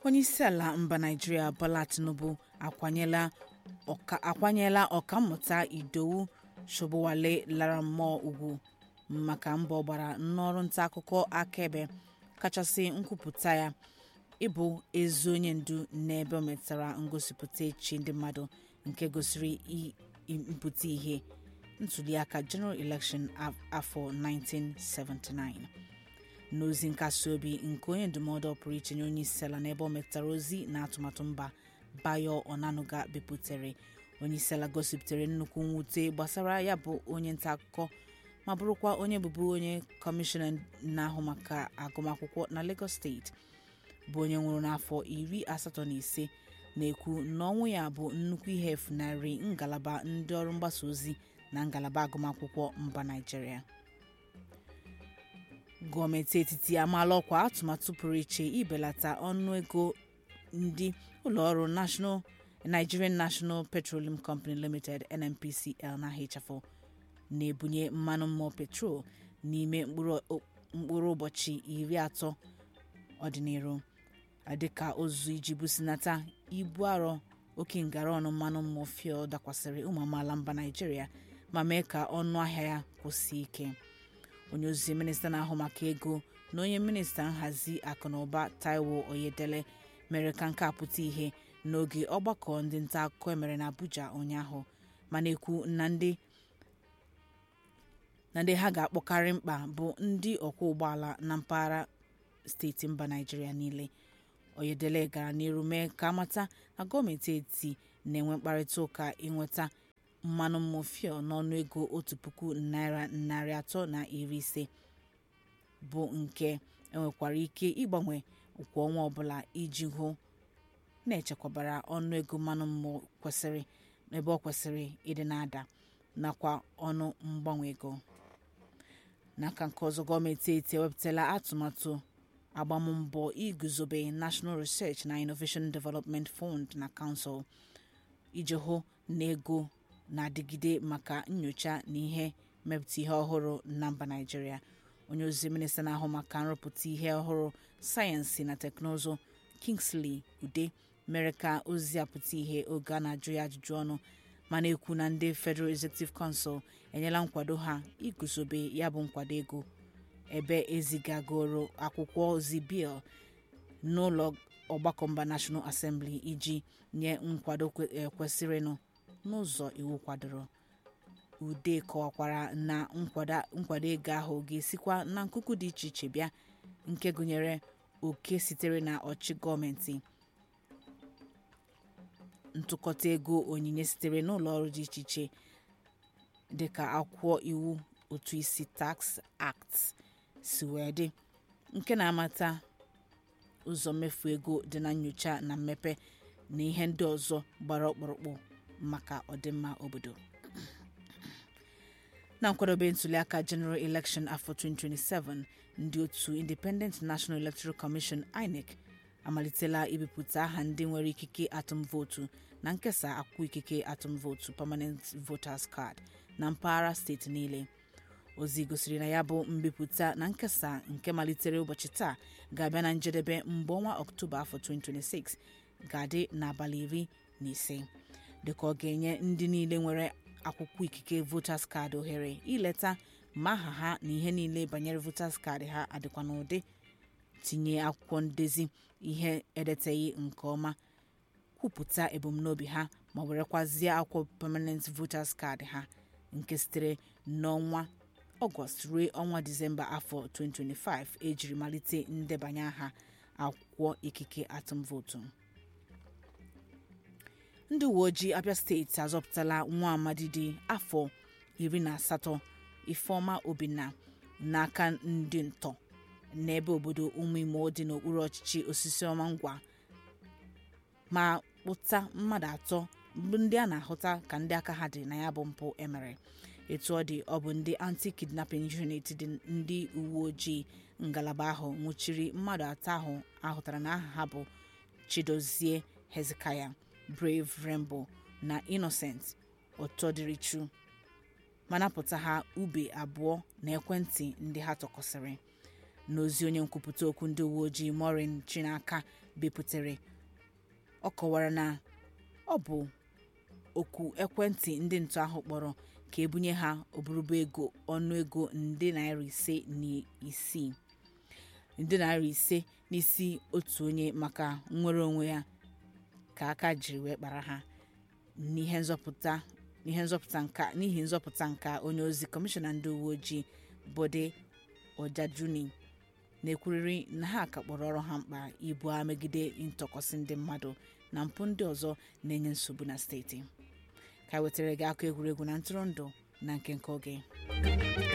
onyeisiala mba naijiria bola tinubu akwanyela ọka akwanyela ọkammụta idowu shobowale lara mmụọ ugwu maka mbọ ọ gbara n'ọrụ nta akụkọ akaebe kachasị nkwupụta ya ịbụ ezi onye ndu n'ebe o metara ngosipụta echi ndị mmadụ nke gosiri i- i- mpụta ihe ntuliaka general election af- afọ 1979 n'ozi nkasi obi nke onye ndụmọdụ pụrụ iche nye onye isi ala n'ebe o metara ozi na atụmatụ mba bayo onanuga bipụtare onye isi ala gosipụtara nnukwu mwute gbasara ya bụ onye nta akụkọ ma bụrụkwa onye bụbu onye kọmishọna na-ahụ maka agụmakwụkwọ na lagos steeti bụ onye nwụrụ n'afọ iri asatọ na ise na-ekwu na ọnwụ ya bụ nnukwu ihe efunarị ngalaba ndị ọrụ mgbasa ozi na ngalaba agụmakwụkwọ mba naijiria gọọmenti etiti amaala ọkwa atụmatụ pụrụ iche ibelata ọnụego ndị ụlọọrụ national nigerian national petroleum company limited nnpcl na hfo na-ebunye mmanụ mmụọ petrol n'ime mkpụrụ mkpụrụ ụbọchị iri atọ ọdịnihu dịka ozu iji businata ibu arọ oke ngara ọnụ mmanụ mmụọ fuel dakwasịrị ụmụ amaala mba naijiria ma mee ka ọnụ ahịa ya kwụsie ike onye ozi minista na-ahụ maka ego na onye minista nhazi akụnụba taiwo oyedele mere ka nke a pụta ihe n'oge ọgbakọ ndị nta akụkọ emere na abuja ụnyaahụ ma na-ekwu na ndị na ndị ha ga-akpọkarị mkpa bụ ndị ọkwọ ụgbọala na mpaghara steeti mba naijiria niile oyedele gara n'iru mee ka amata na gọọmenti etiti na-enwe mkparịta ụka ịnweta mmanụ mmụọ fuel n'ọnụ ego otu puku naira narị atọ na iri ise bụ nke enwekwara ike ịgbanwe kwa ọnwa ọbụla iji hụ na-echekwabara ọnụ ego mmanụ mmụọ kwesịrị ebe ọ kwesịrị ịdị na-ada nakwa ọnụ mgbanwe ego n'aka nke ọzọ gọọmenti etiti ewepụtala atụmatụ agbammbọ iguzobe national research na innovation development fund na council iji hụ na ego na-adịgide maka nyocha na ihe mmepụta ihe ọhụrụ na mba naijiria onye ozi minista na-ahụ maka nrụpụta ihe ọhụrụ sayensị na teknụzụ kingsley ude mere ka ozi apụta ihe oge a na-ajụ ya ajụjụ ọnụ ma na-ekwu na ndị federal executive council enyela nkwado ha iguzobe ya bụ nkwado ego ebe ezigagoro akwụkwọ ozi bil n'ụlọ ọgbakọ mba national assembly iji nye nkwado kwe- eh, kwesịrịnụ n'ụzọ iwu kwadoro ude kọwakwara na nkwada- nkwado ego ahụ ga-esikwa na nkuku dị iche iche bịa nke gụnyere oke sitere na ọchị gọọmenti ntụkọta ego onyinye sitere n'ụlọ ọrụ dị iche iche dịka akwụkwọ iwu ụtụ isi tax act si wee dị nke na-amata ụzọ mmefu ego dị na nyocha na mmepe na ihe ndị ọzọ gbara ọkpụrụkpụ maka ọdịmma obodo na nkwadobe ntuliaka general election afọ 2027 ndị otu independent national electoral commission inec amalitela ibipụta aha ndị nwere ikike atụm vootu na nkesa akwụkwọ ikike atụm vootu permanent voters card na mpaghara steeti niile ozi gosiri na ya bụ mbipụta na nkesa nke malitere ụbọchị taa ga-abịa na njedebe mgbe ọnwa ọktoba afọ 2026 ga-adị n'abalị iri na ise dịka ọ ga-enye ndị niile nwere akwụkwọ ikike voters card ohere ileta ma aha ha na ihe niile banyere voters card ha adịkwa n'ụdị tinye akwụkwọ ndezi ihe edeteghị nke ọma kwupụta ebumnobi ha ma werekwazie akwụkwọ permanent voters card ha nke sitere n'ọnwa ọgọst ruo ọnwa disemba afọ 2025 ejiri malite ndebanye aha akwụkwọ ikike atụm vootu ndị uwe ojii abia steeti azọpụtala nwa amadi dị afọ iri na asatọ ifeọma obinna n'aka ndị ntọ n'ebe obodo ụmụ imo dị n'okpuru ọchịchị osisi ọma ngwa ma kpụta mmadụ atọ bụ ndị a na-ahụta ka ndị aka ha dị na ya bụ mpụ emere etu ọ dị ọ bụ ndị anti-kidnapping unit dị ndị uwe ojii ngalaba ahụ nwụchiri mmadụ atọ ahụ ahụtara na aha ha bụ chidozie hezekiah brave rainbow na innocent ọtọdịrịchu ma napụta ha ube abụọ na ekwentị ndị ha tọkọsịrị n'ozi onye nkwupụta okwu ndị uwe ojii morin chinaka bipụtare ọ kọwara na ọ bụ oku ekwentị ndị ntọ ahụ kpọrọ ka ebunye ha oburuba ego ọnụego nde naira ise na isii nde naira ise n'isi otu onye maka nnwere onwe ya ka aka jiri wee kpara ha n'ihe nzọpụta n'ihe nzọpụta nka n'ihi nzọpụta nka onye ozi kọmishọna ndị uwe ojii bode ọjajuni na-ekwurịrị na ha ka kpọrọ ọrụ ha mkpa ibu agha megide ntọkọsị ndị mmadụ na mpụ ndị ọzọ na-enye nsogbu na steeti ka wetara gị akụ egwuregwu na ntụrụndụ na nke nke oge